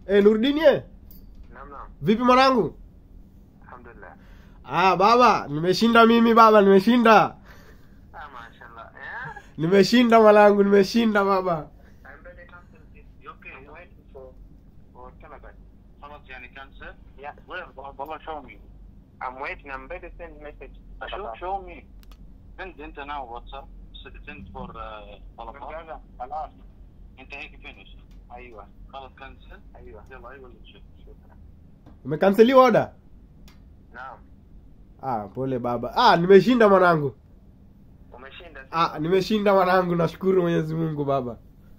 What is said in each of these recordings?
Eh, Nurdin ye? Naam naam. Vipi mwanangu? Alhamdulillah. Ah, baba, nimeshinda mimi baba, nimeshinda. Ah, mashallah. Eh? Nimeshinda mwanangu, nimeshinda baba. I'm ready to cancel this. You okay? I'm waiting for for Taliban. خلاص يعني كانسل Yeah. وين والله show me I'm waiting. I'm ready to send message. show show me send انت now واتساب send for uh, طلبات خلاص. انت هيك finish ايوه خلاص كنسل ايوه يلا ايوه نشوف شكرا. Umekanseliwa order? Naam. Ah, pole baba. Ah, nimeshinda mwanangu. Umeshinda. si? Ah, nimeshinda mwanangu, nashukuru Mwenyezi Mungu baba.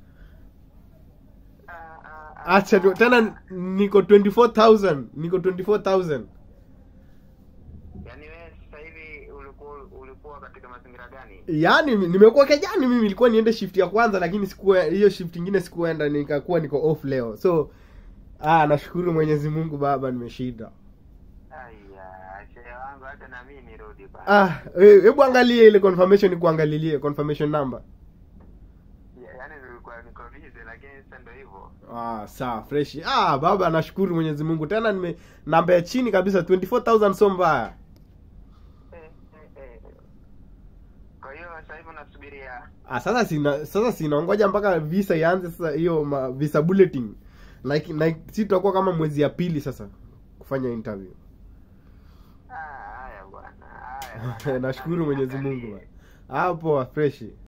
Ah, ah, ah, Acha tu- ah, tena niko 24000, niko 24000. Yaani wewe sasa hivi ulikuwa ulikuwa katika mazingira gani? Yaani mi- nimekuwa kejani mimi nilikuwa niende shift ya kwanza lakini sikuwa hiyo shift ingine sikuenda nikakuwa niko off leo. So ah, nashukuru Mwenyezi Mungu baba nimeshinda. Aya, shehe wangu hata na mimi nirudi bana. Ah, eh, hebu angalie ile confirmation nikuangalilie confirmation number. Ya- Yaani nilikuwa niko busy lakini sasa ndio hivyo. Ah, sawa fresh. Ah, baba nashukuru Mwenyezi Mungu. Tena nime namba ya chini kabisa 24000 so mbaya. Eh, eh, eh. Kwa hiyo sasa hivi unasubiria Ah, sasa sina sasa sinaongoja mpaka visa ianze sasa hiyo ma- visa bulletin. Like like si tutakuwa kama mwezi ya pili sasa kufanya interview. Ah, haya bwana. Haya. bwana. Nashukuru Mwenyezi Mungu. bwana. Hapo fresh.